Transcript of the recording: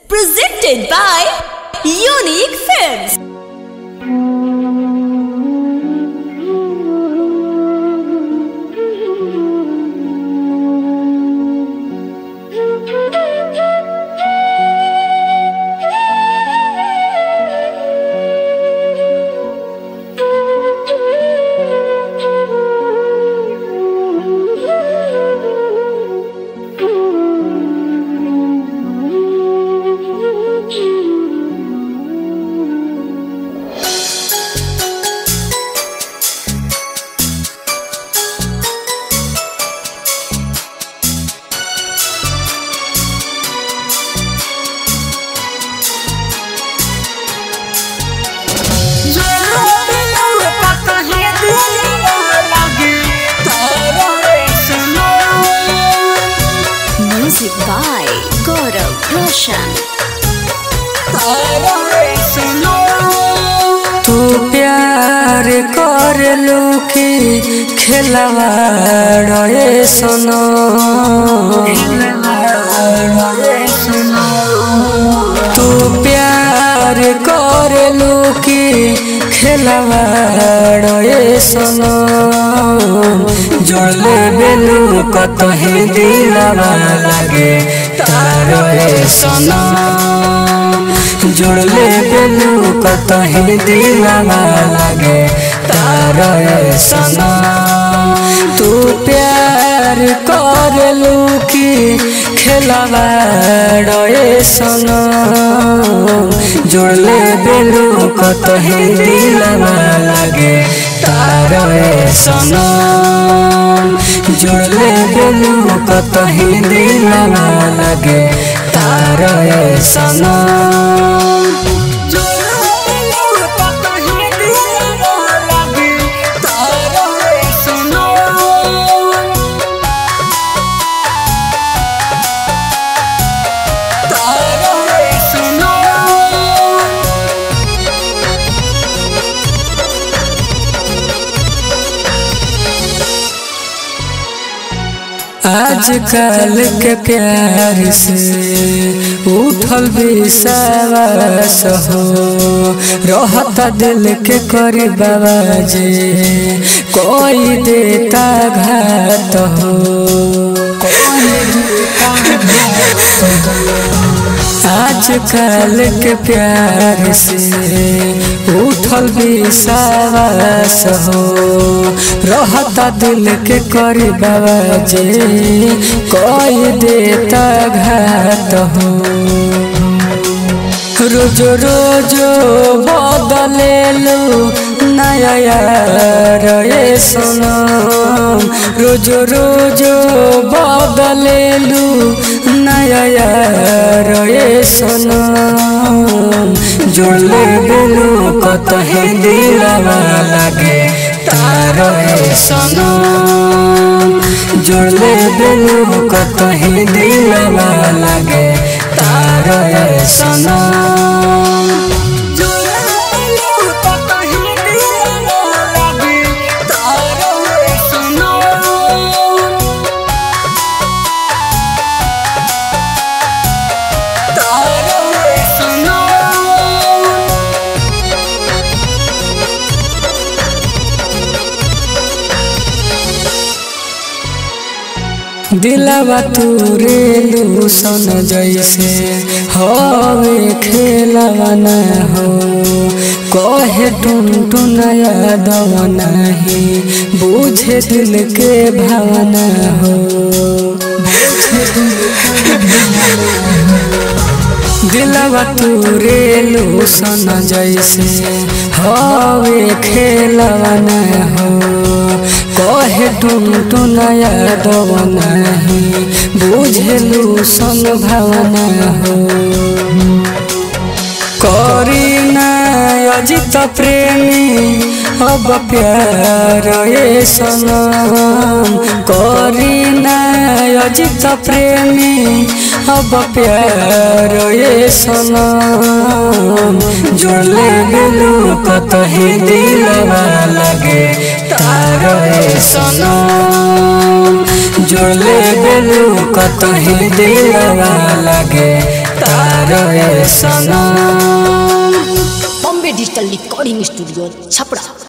Presented by Unique Films. Music by Gaurav Roshan. तू प्यार कर लू की खेलवाड़े सुनो तू प्यार कर लू की खेलवाड़े सुनो जोड़ले बेलू कतहे दिलवा लगे तारे सुनो जुड़ले बेलू कतही दिलवा लगे तारे सना तू प्यार कर लू की खेलवा डे सना जुड़ले बेलू कतही दिलवा लगे तारे सना जुड़ले बेलू कतही दिलवा लगे तारे सना आजकल के प्यार से उठल विश्वास हो रहता दिल के करी बाबा जे कोई देता घात हो आजकल के प्यार से उठल विश्वास हो रहता दिल के करी बाबा जे कोई देता घात हो रोज रोज बदलेलू नया यार ये सुनो रोज रोज बदलेलू नया यार ये सुनो जुड़ले बेलू कतहे दिलवा लगे तार सुनो जुड़ले बेलू कतहे दिलवा लगे तार सुनो दिलवा तूरे लूसन जैसे हवे खेलवा न हो कहे टुन टुन यादव नहीं बुझे दिल के भावना हो दिलवा तूरे लूसन जैसे हवे खेलवा न हो कहे टुन टुन यादव नहीं बुझलू सन भावना हो करी अजित प्रेमी अब प्यार ये सनम करी अजित प्रेमी अब प्यार ये सनम जोड़ले बेलू कतही दिलवा लगे तार सनम जोड़ले बेलू कतही दिलवा लगे तार प्यार ए सनम Bombay digital recording studio Chhapra